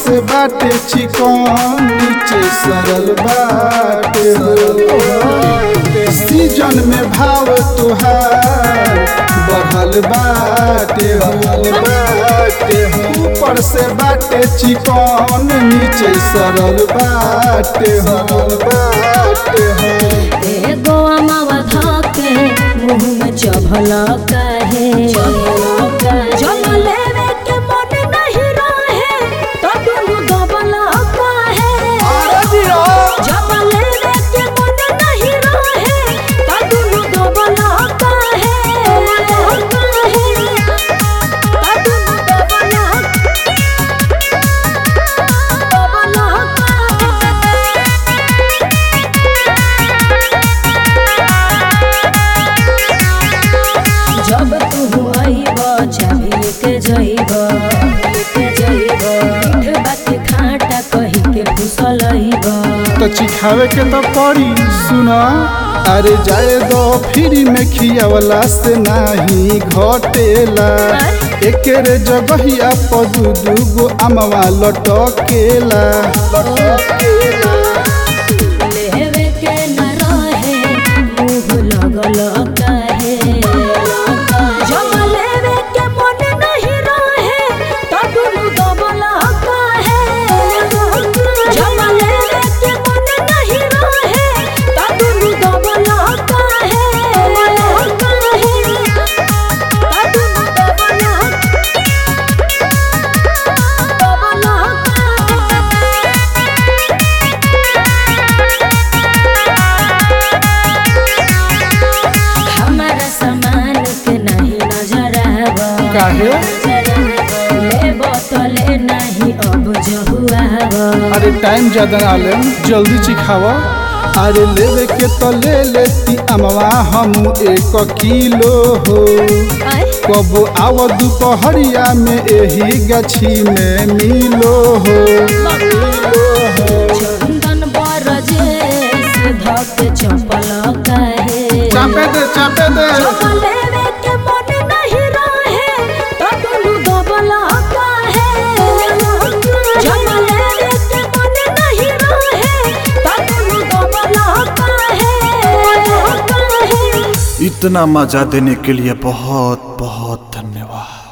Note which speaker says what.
Speaker 1: से बाटे चिकन नीचे सरल बाटे हो सीजन में भाव तुहार बढ़ल बाटे हो बाटे हो ऊपर से बाटे चिकन नीचे सरल बाटे हो बाटे हो
Speaker 2: एगो अमावा धके मुंह में चभल काहे जब लेवे के मन नहीं रहे तो दुनु दबल काहे जब लेवे के मन नहीं रहे तो दुनु दबल काहे काहे तो दुनु दबल दबल जब तू आईब चाहे के जइब के जइब मीठ बात खाटा कही के फुसल आईब
Speaker 1: तो चिखावे के तो पड़ी सुना अरे जाए दो फ्री में खियावला से नाही घटेला एकेरे जगहिया पर दू दू गो अमवा लटकेला लटकेला
Speaker 2: लेवे के न रहे मुंह लगल काहे जब लेवे के मन नहीं रहे तो दुनु दबल काहे जब लेवे के मन नहीं रहे तो दुनु दबल काहे काहे तो दुनु दबल हमारा सामान के नहीं नजर आवा
Speaker 1: काहे
Speaker 2: ले बोतले नहीं अब जहुआवा
Speaker 1: अरे टाइम ज्यादा ना ले जल्दी चिखावा अरे लेवे के तो ले लेती अमवा हम एक किलो हो कब आव दोपहरिया में एही गछी में मिलो हो
Speaker 2: चंदन बरजे से धक चपल काहे
Speaker 1: चापे दे चापे दे
Speaker 2: जब लेवे के मन नहीं रहे तो दुनु दबल काहे जब लेवे के मन नहीं रहे तो दुनु दबल काहे काहे
Speaker 3: इतना मजा देने के लिए बहुत बहुत धन्यवाद